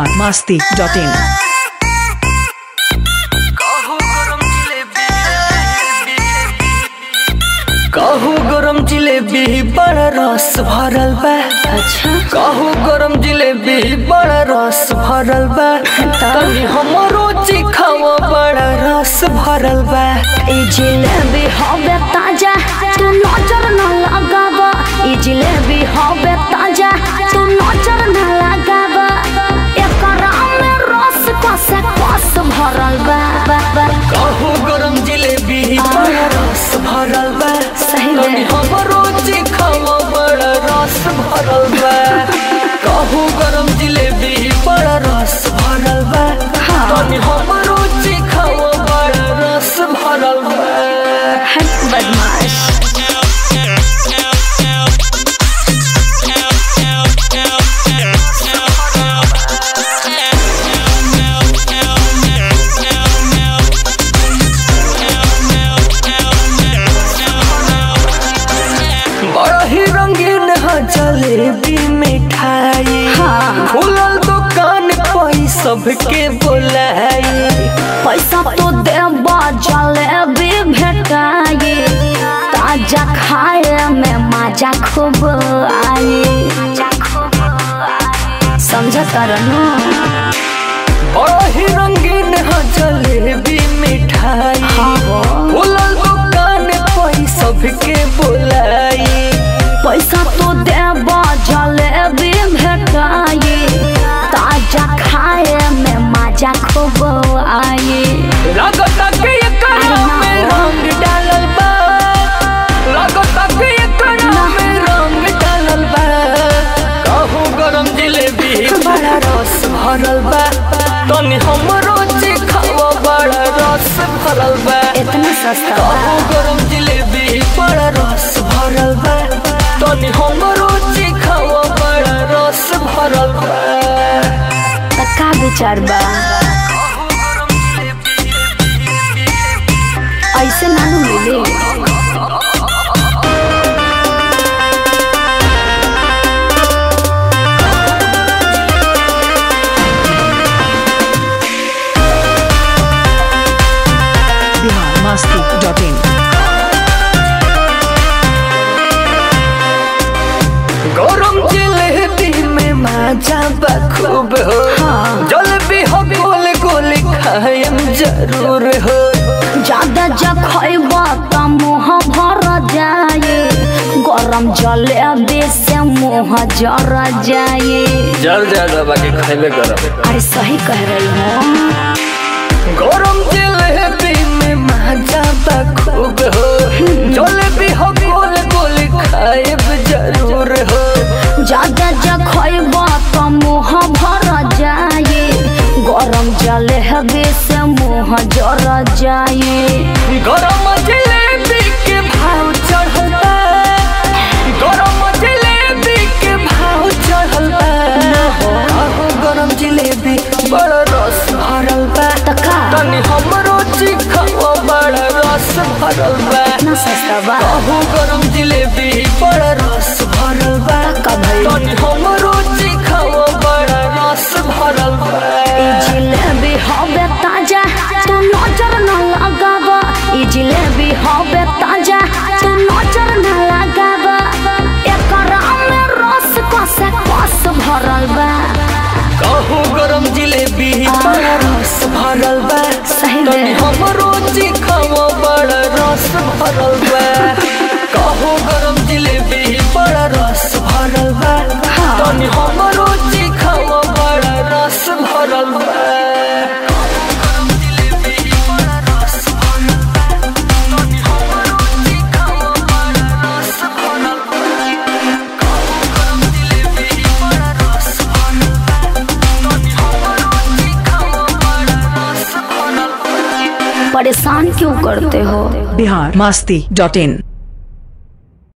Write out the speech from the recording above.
Bihar Masti dot in कहू गरम जिलेबी बड़ा रस भरल बा अच्छा कहू गरम जिलेबी बड़ा रस भरल बा तनी हमरो चिखावा बड़ा रस भरल बा ई जिलेबी हवे ताजा तू नजर न लगावा ई जिलेबी हवे ताजा तू नजर न लगावा एकरा में रस कसे कस भरल बा बा, बा। कहू गरम जिलेबी बड़ा रस भरल बा सही में। तनी हमरो चिखावा बड़ा रस भरल बा कहू गरम जिलेबी बड़ा रस भरल बा हाँ। तनी हमरो चिखावा बड़ा रस भरल बा है बदमाश बड़ा ही रंगीन है जलेबी मिठाई हाँ। खुलल दुकान पई सबके बोलाई पैसा तो देबा जलेबी भेटाई ताजा खाए में मजा खूब आई समझ करनु बड़ा ही रंगीन है जलेबी मिठाई हाँ हो। खुलल दुकान पई सबके बोलाई पैसा तो देबा जलेबी भेटाई ताजा खाए में मजा खूब आई लागता के एकरा में रंग डालल बा लागता के एकरा में रंग डालल बा कहू गरम जिलेबी बड़ा रस भरल बा तनी हमरो चिखावा बड़ा रस भरल बा इतना सस्ता कहू बा गरम जिलेबी बड़ा रस भरल बा तनी हमरो चिखावा बड़ा रस भरल बा त का विचार बा ऐसे नानू मिली बिहार मस्ती डॉट इन गरम जिलेबी में मजा बखूब हो हाँ। जलेबी हो गोल गोल खाएम जरूर हो ज्यादा जब खैबा त मुँह भर जाए गरम जलेबी से मुँह जर जाए जल ज्यादा बाकी खाइले गरम अरे सही कह रही हूँ गरम जिलेबी में मजा बखूब हो जलेबी हो गोल गोल खाएब जरूर हो ज्यादा जब खैबा त मुँह भर जाए गरम जलेबी से मुँह जर जाए गरम जिलेबी के भाव चढ़ल बा गरम जिलेबी के भाव चढ़ल बा आहो गरम जिलेबी बड़ा रस भरल बा त का तनी हमरो चिखावा बड़ा रस भरल बा इतना सस्ता बा आहो गरम जिलेबी बड़ा रस भरल बा का भइल? तनी हमरो चिखावा बड़ा रस भरल बा ई जिलेबी हवे ताजा तू नजर न लगावा ई जिलेबी हवे ताजा तू नजर न लगावा एकरा में रस कसे कस भरल बा कहू गरम जिलेबी बड़ा रस भरल बा सही तनी में हमरो चिखावा बड़ा रस भरल बा कहू गरम जिलेबी बड़ा रस भरल बा हाँ। तनी हमरो चिखावा बड़ा रस भरल बा परेशान क्यों करते हो बिहार मस्ती डॉट इन